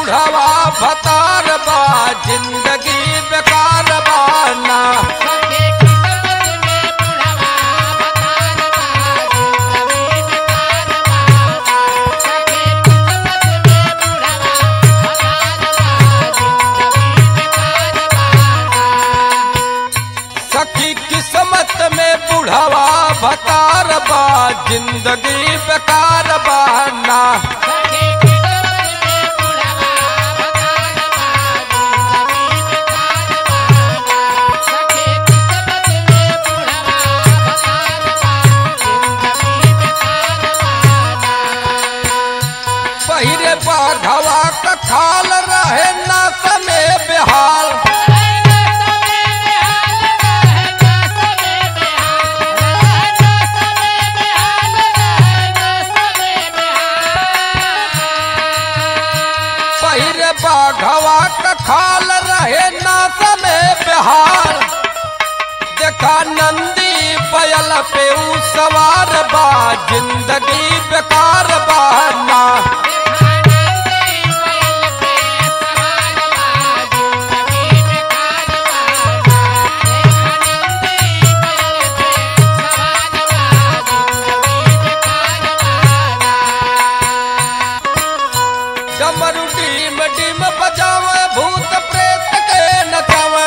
बुढ़वा भतार बा जिंदगी बेकार बाना सखी किस्मत में बुढ़वा भतार बा जिंदगी बेकार बाना पहिरे बाघवा का खाल रहे ना समय बेहाल पहिरे बाघवा का खाल रहे ना समय बेहाल देखा नंदी बैल पे ऊ सवार बा जिंदगी बेकार बाना डमरू डीम डीम बजावे भूत प्रेत के नचावे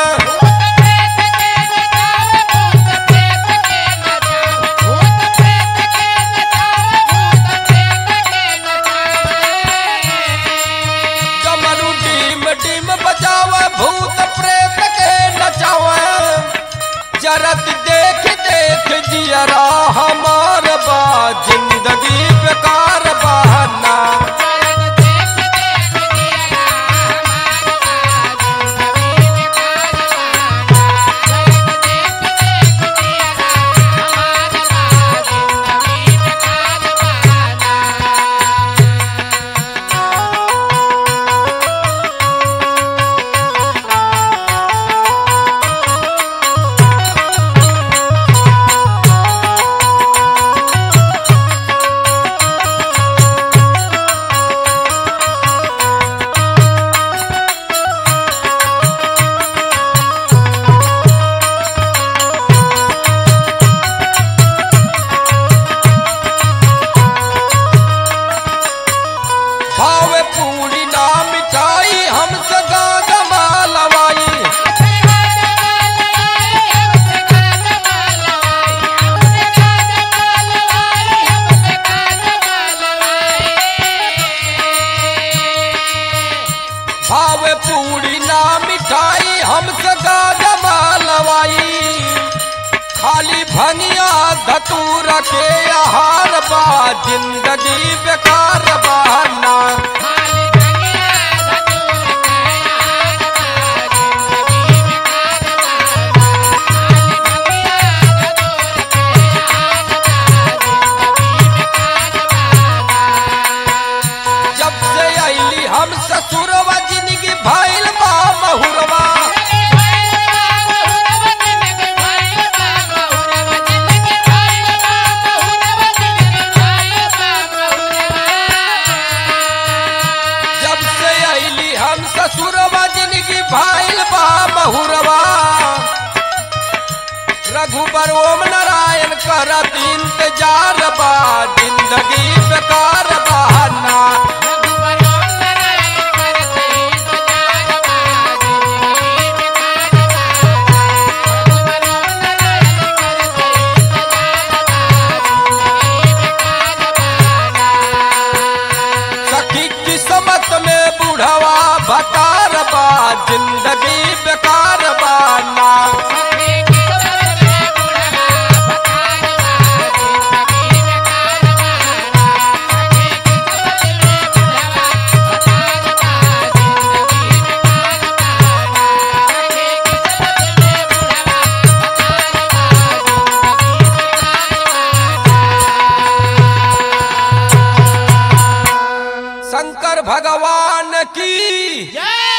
डमरू डीम डीम बजावे भूत प्रेत के नचावे जरत देख देख जियरा हमार बा जिंदगी बेकार बहाना भावे पूरी ना मिठाई हमसे गागा मालवाई भावे पूरी ना मिठाई हमसे गागा मालवाई खाली भनिया धतूर के आहार बा जिंदगी बेकार बहाना जब से अली हम ससुरवा जिंदगी भइल बा महुरवा जब से अली हम ससुरवा जिंदगी भइल बा महुरवा रघुबर ओम नारायण करत इंतजार बा जिंदगी बेकार बहाना सखी किस्मत में बुढ़वा भतार बा जिंदगी बेकार बाना शंकर भगवान की जय